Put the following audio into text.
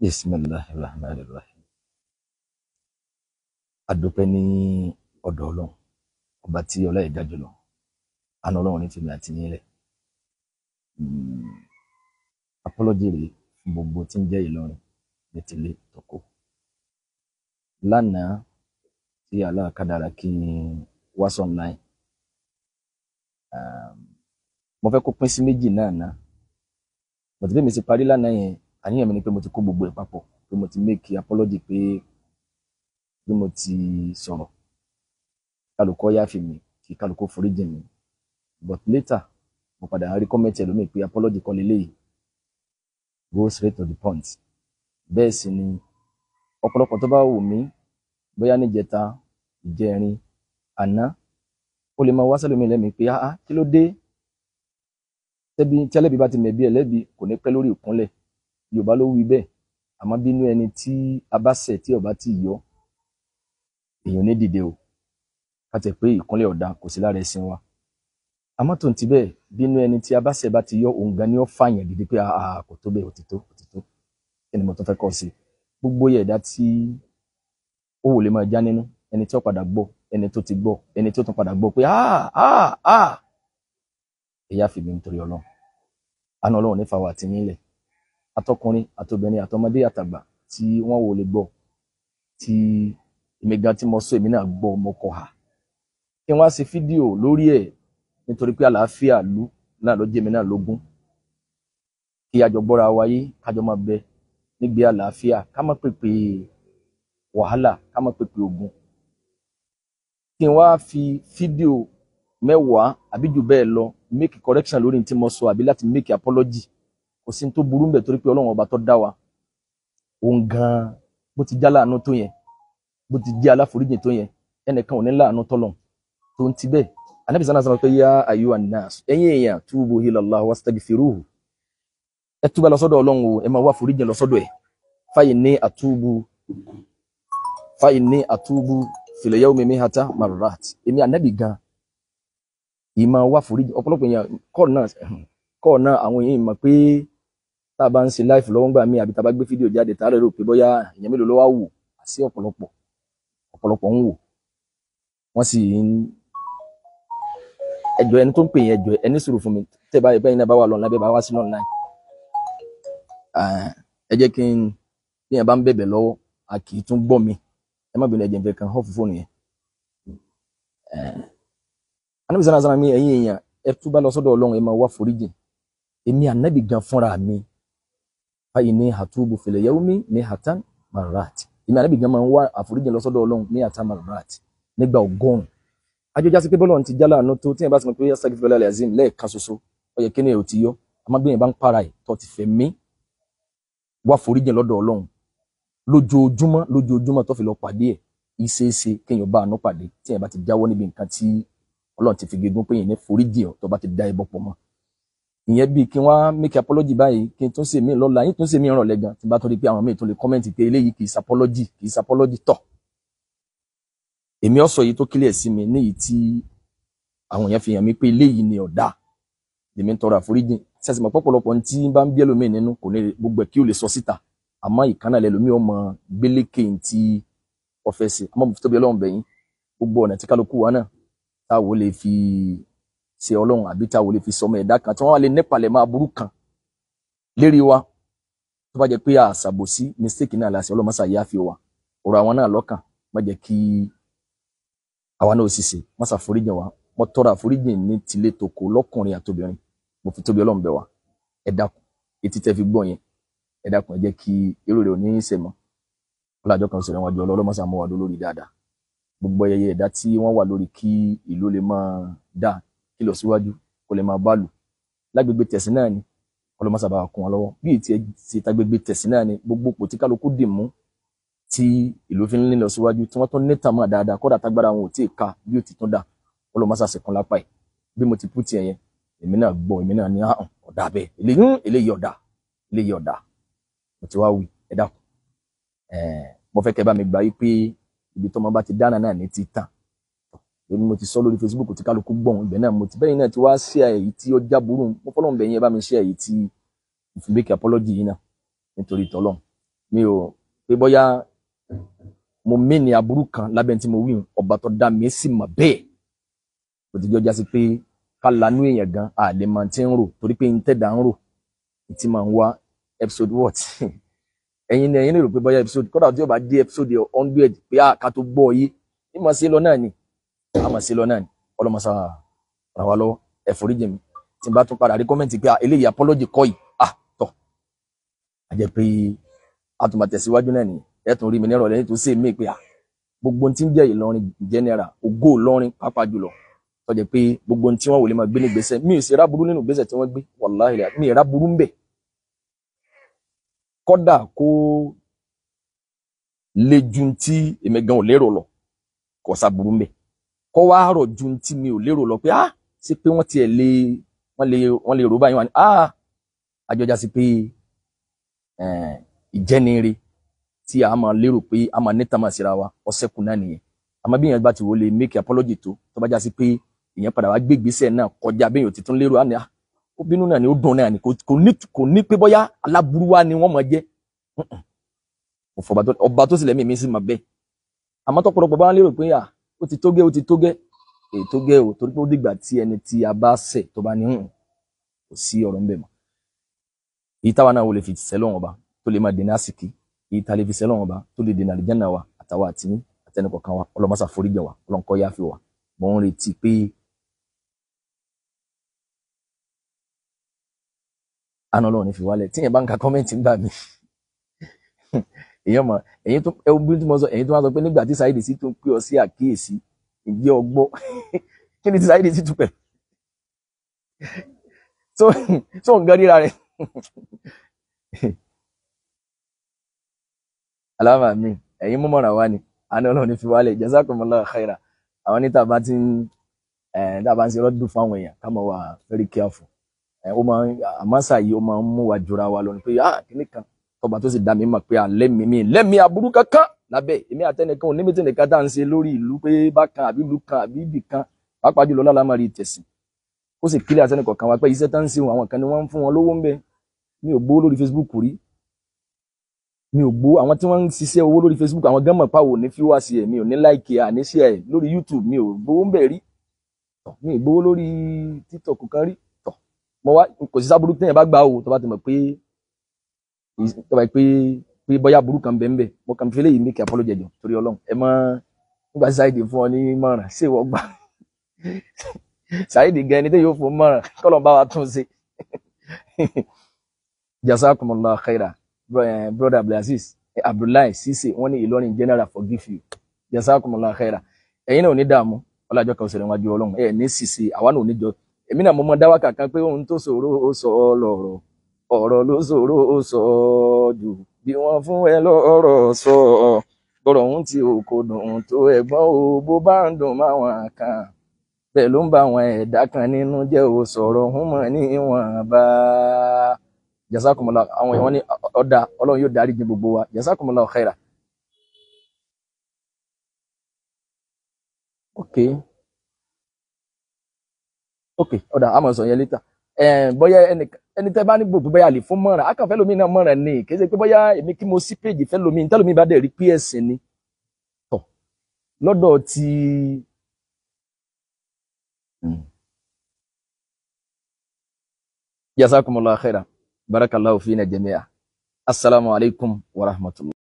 bisimilahi rahman rahim adúpẹ́ ní ọ̀dọ̀ Ọlọ́run ọba tí ọlá ẹ̀dá jùlọ àna Ọlọ́run ní tèmi àti yín rẹ apọlọjì rèé fún gbogbo tí ń jẹ́ Ìlọrin ní tilé tọkọ lánàá tí aláàkádàrà kí n wá online mo fẹ́ kó pín sí méjì náà ná bọ̀dé bí mi ti parí lánàá yẹn àníyàn mi ni pé mo ti kó gbogbo ẹ̀ papọ̀ pé mo ti make apology pé bí mo ti sọ̀rọ̀ kálukọ́ yáfi mi kí kálukọ́ foríjì mi but later mo padà rí kọ́mẹ́ntì ẹlòmíì pé apology kọ́ leléyìí go straight to the point bẹ́ẹ̀ sì ni ọ̀pọ̀lọpọ̀ tó bá wù mí bóyá níjẹta ìjẹrin àná ó lè máa wá sẹ́lòmíì lẹ́mìí pé ah kí ló dé tẹ́bi tí ẹlẹ́bi bá ti mẹ̀bi ẹlẹ́bi kò ní pẹ́ lórí ìkúnlẹ̀ yorùbá ló wí bẹ́ẹ̀ àmọ́ bínú ẹni tí a bá ṣẹ̀ tí ọba ti yọ èèyàn ní dìde o ká tẹ̀ pé ìkúnlẹ̀ ọ̀dà kò sí lára ẹ̀sìn wa àmọ́ tó ń ti bẹ́ẹ̀ bínú ẹni tí a bá ṣẹ̀ bá ti yọ òun gan ni ó fààyàn dìde pé àà kò tó bẹ́ẹ̀ òtítọ́ òtítọ́ kí ni mo tún fẹ́ kọ́ sí gbogbo ẹ̀dá tí ó wò lè máa já nínú ẹni tí ó padà gbọ́ ẹni tó ti gbọ́ ẹni tó tún padà gbọ́ pé àà àà àà ẹ̀yà fìbí nítorí ọlọ́run àna ọlọ́run nífa wà tí nílẹ̀ atọkùnrin àtobìnrin àtọmọdé àtàgbà tí wọ́n wò lè gbọ́ tí èmi gan tí mo sọ èmi náà gbọ́ mo kọ ha kí wọ́n á ṣe fídíò lórí ẹ̀ nítorí pé àlàáfíà ìlú náà ló jẹ́ mi náà lógún kí àjọ gbọ́ra wáyé kájọ máa bẹ nígbé àlàáfíà ká má pèpè wàhálà ká má pèpè ogun kí wọ́n á fi fídíò mẹ́wàá àbí jù bẹ́ẹ̀ lọ make correction lórí ní tí mo sọ àbí láti make apology kò sí ní tó burú mbẹ̀ torí pé ọlọ́run ọba tó dá wa òun gan-an bó ti já láàánú tó yẹn bó ti jẹ́ aláforíjì tó yẹn ẹnìkan ò ní láàánú tọ́lọ̀ tó ń ti bẹ́ẹ̀ anabi sanna sanna pé yá ayú anas ẹ̀yin èèyàn túbú ilallah wastaghfiruhu ẹ túbà lọ sọ́dọ̀ ọlọ́run o ẹ máa wá foríjì lọ sọ́dọ̀ ẹ̀ fáyìn ní àtúbù fáyìn ní àtúbù fil yawmi mihata marrat èmi anabi gan ìmọ̀ wá foríjì ọ̀pọ̀lọpọ̀ èèyàn kọ́ọ̀ náà kọ́ọ̀ náà àwọn èèyàn mọ̀ pé tá a bá ń ṣe live lọ́wọ́ ńgbà míì àbí tá a bá gbé fídíò jáde tá a rẹ̀ rò pé bóyá èèyàn mélòó ló wá wò sí ọ̀pọ̀lọpọ̀ ọ̀pọ̀lọpọ̀ ń wò wọ́n sì ń ẹjọ́ ẹni tó ń pè yẹn ẹjọ́ ẹni sùúrù fún mi tẹ́ bá yẹ bẹ́ẹ̀ náà bá wà lọ́nà bẹ́ẹ̀ bá wá sí online ẹ jẹ́ kí n bí yẹn bá ń bẹ̀bẹ̀ lọ́wọ́ a kì í tún gbọ́ mi ẹ má bínú ẹ̀jẹ̀ nfẹ̀ kan hàn fún fóònù yẹn anabi sanna sanna mi ẹ̀yin èèyàn ẹ túbà lọ sọ́dọ̀ Ọlọ́run ẹ máa wá foríjì èmi ànábì gan fúnra mi báyìí ní hatubu fil yawmi ní hatan marat èmi ànábì gan máa ń wá àforíjì lọ sọ́dọ̀ Ọlọ́run ní hatan marat nígbà ọgọ́rùn ajọjá sí pé bọ́lọ̀ ti jálá àánú tó tí yẹn bá ti mọ̀ pé yasaki fẹlẹ alẹ azim lẹ́ẹ̀kan ṣoṣo ó yẹ kí ni èrò ti yọ àmọ́ bí yẹn bá ń para ẹ tó ti fẹ́ mí wá foríjì lọ́dọ̀ Ọlọ́run lójoojúmọ́ lójoojúmọ́ tó fi lọ pàdé ẹ ìṣeéṣe kéèyàn bá àánú pàdé tí yẹn bá ti jáwọ́ níbi nǹkan tí Ọlọ́run ti fi gégún pé yẹn ní foríjì ọ tó bá ti dá ẹbọ pọ̀ mọ́ ìyẹn bíi kí wọ́n make apology báyìí kí n tún ṣe mí lọ́la yín tún ṣe mí ràn lẹ́gàn tí n bá tún rí pé àwọn míì tún lè comment pé eléyìí kì í sapology kì í sapology tọ̀ èmi ọ̀sọ̀ yìí tó clear sí mi níyìí tí àwọn èèyàn fi hàn mí pé eléyìí ni ọ̀dà lèmi ń tọrọ àforíjì sẹ́sìmọ̀ pọ̀pọ̀lọpọ̀ tí bá ń bí ẹlòmíì nínú kò ní gbogbo ẹ̀ kí o lè sọ síta àmọ́ ìkànnà lẹ́lòmíì ọmọ gbélékè tí wọ́n fẹ́ ṣe àmọ́ tóbi ọlọ́run bẹ̀yìn gbogbo ọ̀nà tí kálukú wa náà táwo lè fi ṣe ọlọ́run àbí táwo lè fi sọmọ ẹ̀dá kan tí wọ́n wá lè nípalẹ̀ máa burú kan lérí wa tó bá jẹ́ pé àṣàbòsí mistake náà láṣẹ ọlọ́mọṣà yá fi wa ọ̀rọ̀ àwọn náà lọ́kàn má jẹ́ kí àwa náà sì ṣe má ṣàforíjìn wa mo tọrọ àforíjìn ní tilé toko lọ́kùnrin àtobìnrin mo fi tóbi ọlọ́run bẹ̀ wá ẹ dákun etí tẹ́ fi gbọ́ yẹn ẹ dákun ẹ jẹ́ kí irú rẹ̀ ò ní í ṣe mọ́ ọlọ́jọ́ kan sọ̀rọ̀ wájú ọlọ́mọṣà mọ́ wa lórí dáadáa gbogbo ẹyẹ ẹ̀dá tí wọ́n wà lórí kí ìlú lè máa dáa kí lọ síwájú kó lè máa bá lù lágbègbè tẹ̀sí náà ni ọlọ́mọṣà bá kún wọn lọ́wọ́ bí ìtì ẹ̀ ti tagbègbè tẹ̀sí náà ni gbogbo pò tí kálukú dì mú tí ìlú fi ń lé lọ síwájú tí wọ́n tún ní tàmá dáadáa kódà tágbára wọn ò tí ì ka bí ó ti tún dà ọlọ́mọṣà sẹ̀kún lápá ẹ̀ bí mo ti pú tiẹ̀ yẹn èmi náà gbọ́ èmi náà ní àhùn ọ̀dà bẹ́ẹ̀ eléyìí eléyìí ọ̀dà eléyìí ọ̀dà mo ti wá wí ẹ dákun ẹ̀ẹ́ mo fẹ́ kẹ́ bá mi gbà yí pé ibi tó máa bá ti dáná náà ní ti tàn èmi mo ti sọ lórí Facebook tí kálukú gbọ̀n ibẹ̀ náà mo ti bẹ́yìn náà ti wá sí èyí tí ó já burú mo fọlọ́n bẹ̀yìn ẹ bá mi ṣe èyí tí ìfúnbẹ́kì apology yìí náà nítorí tọ́lọ́n mi ò pé bóyá mo mí ní aburú kan lábẹ́ tí mo wí hùn, ọba tó dá mi sì mọ̀ bẹ́ẹ̀ kò ti jọjá sí pé ká lanú èèyàn gan àlè máa ti ń rò torí pé n tẹ̀dá ń rò ìtì máa ń wá episode what ẹ̀yin ni ẹ̀yin lè rò pé bóyá episode kódà tí ó bá dé episode hundred pé a ká tó gbọ́ yé ní màá ṣe lọ náà ni a máa ṣe lọ náà ni ọlọ́mọṣá ràn wá lọ́wọ́ ẹ foríjì mi tí n bá tún padà rí kọ́mẹ́ǹtì pé ah, eléyìí apology kọ́ yìí ah tọ̀ a jẹ́ pé a tún máa tẹ̀síwájú náà nìyẹn ẹ tún rí mi nírọ̀lẹ́ nítorí sí mi pé ah gbogbo ohun tí ń jẹ́ Ìlọrin general ògo Ìlọrin pàápàá jùlọ tó jẹ́ pé gbogbo ohun tí wọ́n wò lè máa gbé ní gbèsè mi ò sì rá burú nínú gbèsè tí wọ́n gbé wàláhì rà mi ì rá burú ń bẹ̀ kọ́dà kó le ju tí èmi gan ò lérò lọ kò sá burú ń bẹ̀ kọ́ wá rọ̀ ju tí mi ò lérò lọ pé ah ṣé pé wọ́n tiẹ̀ lè wọ́n lè wọ́n lè rò báyìí wọ́n á ní ah àjọjá sí pé eh, ìjẹ́niire tí a máa lérò pé a máa níta máa síra wa ọ̀sẹ̀kù náà nìyẹn àmọ́ bí èèyàn bá ti wò lè make apology tó tó bá já sí pé èèyàn padà wá gbé ìgbésẹ̀ náà kọjá bí èèyàn ti tún lérò á ní ah ó bínú náà ni ó dùn náà ni kò kò ní kò ní pé bóyá aláburú wa ni wọ́n máa jẹ́ Mm-mm. Mo fọba tó ọba tó sì lẹ́mìí mi sì máa bẹ́ẹ̀ àmọ́ tọ́pọ̀lọpọ̀ bá ń lérò pé ah ó ti tó gẹ́ ó ti tó gẹ́ èyí tó gẹ́ o torí pé ó dìgbà tí ẹni tí a bá ṣẹ̀ tó bá ní hùn kò sí ọ̀rọ̀ ń bẹ̀ mọ́ èyí táwa náà wò lè fi sẹ́lọ̀ ọba tó lè máa dènà àsìkí èyí tá a lè fi sẹ́lọ̀ ọba tó lè dènà àlìjáná wa àtàwa àtìní àtẹnukọ̀kan wa ọlọ́mọṣà foríjì wa ọlọ́nkọ́ yáfi wa mò ń retí pé àná ọlọ́run ní fi wálẹ̀ tí yẹn bá ń ka kọ́mẹ́ǹtì ń gbà mí èèyàn mọ̀ ẹ̀yin tó ẹ bí tí mo sọ ẹ̀yin tó wá sọ pé nígbà tí Saheed sì tún pè ọ sí àkíyèsí ìjẹ́ ọgbọ́ kí ni tí Saheed sì tún pẹ̀ so so nǹkan ríra rẹ̀ aláma mi ẹ̀yin mú mọ̀ràn wá ni àná ọlọ́run ní fi wálẹ̀ jazakumullahu khaira àwọn níta bá ti ń ẹ̀ tá a bá ń ṣe rọ́dùn fún àwọn èèyàn ká máa wà very careful ẹ̀ ó máa ń àmọ́sà yìí ó máa ń mú wa jura wa lọ ni pé ah kíní kan tọba tó sì dá mi mọ̀ pé alẹ́ mi mi lẹ́mi aburú kankan lábẹ́ èmi àtẹnìkan ò níbi tí nìkan tá à ń ṣe lórí ìlú pé bákan àbí ìlú kan àbí ibì kan pàápàá jùlọ lálámàrí tẹ̀sìn ó sì kílẹ̀ àtẹnìkan kan wá pé iṣẹ́ tá ń ṣe wọn àwọn kan ni wọ́n ń fún wọn lówó ń bẹ mi ò gbowó lórí Facebook rí mi ò gbowó àwọn tí wọ́n ń ṣiṣẹ́ owó lórí Facebook àwọn gánmọ̀ pàwọ̀ ní fíwá sí ẹ̀ mi ò ní láìkì àníṣe ẹ̀ lórí YouTube mi ò gbowó ń bẹ̀ rí tọ̀ mi ò gbowó lórí TikTok kan rí tọ̀ mo wá kò sí sábúrú téèyàn bá gbà ó tó bá ti mọ̀ pé tọ́ba pé pé bóyá burú kan bẹ́ẹ̀ bẹ́ẹ̀ mo kàn fi léyìí make apology jọ torí ọlọ́run ẹ mọ nígbà tí Saheed fún ọ ní mọ̀ràn ṣé ìwọ gbà Saheed gan ẹni tẹ́ yóò fún mọ̀ràn kọ́lọ̀ bá wa tún ṣe jazakumullahu khaira brother abdulaziz abdullahi sise wọn ní Ìlọrin general forgive you jazakumullahu khaira ẹ̀yin náà ò ní dààmú ọlájọ kan òṣèré wájú ọlọ́run ẹ ní ṣìṣe àwa náà ò ní jọ èmi náà mo mọ dáwà kankan pé ohun tó ṣòro ó sọ ọ lọ́rọ̀ ọ̀rọ̀ ló ṣòro ó sọ ọ́ jù bí wọ́n fún ẹ lọ́rọ̀ sọ ọ́ gbọ́dọ̀ ń ti òkò dùn tó ẹ̀gbọ́n o bó bá ń dùn máwọn kan bẹ́ẹ̀ ló ń bá àwọn ẹ̀dá kan nínú jẹ́ ò sọ̀rọ̀ ń mọ̀ ní ìwọ̀n bá jazakumullah àwọn èèyàn ní ọ̀dà ọlọ́run yóò dárí jì gbogbo wa jazakumullah khaira. ok ok ọ̀dà àmọ̀ sọ yẹn létà bóyá ẹni tẹ́ bá ní gbogbo bóyá lè fún mọ̀ràn akàn fẹ́ lómi náà mọ̀ràn ni kì í ṣe pé bóyá èmi kí mo sí péjì fẹ́ lómi tẹ́ lómi bá dẹ̀ rí ps ni tọ̀ lọ́dọ̀ ti jazakumullahu khaira barakallahu fina jami'a assalamu alaikum wa rahmatullah.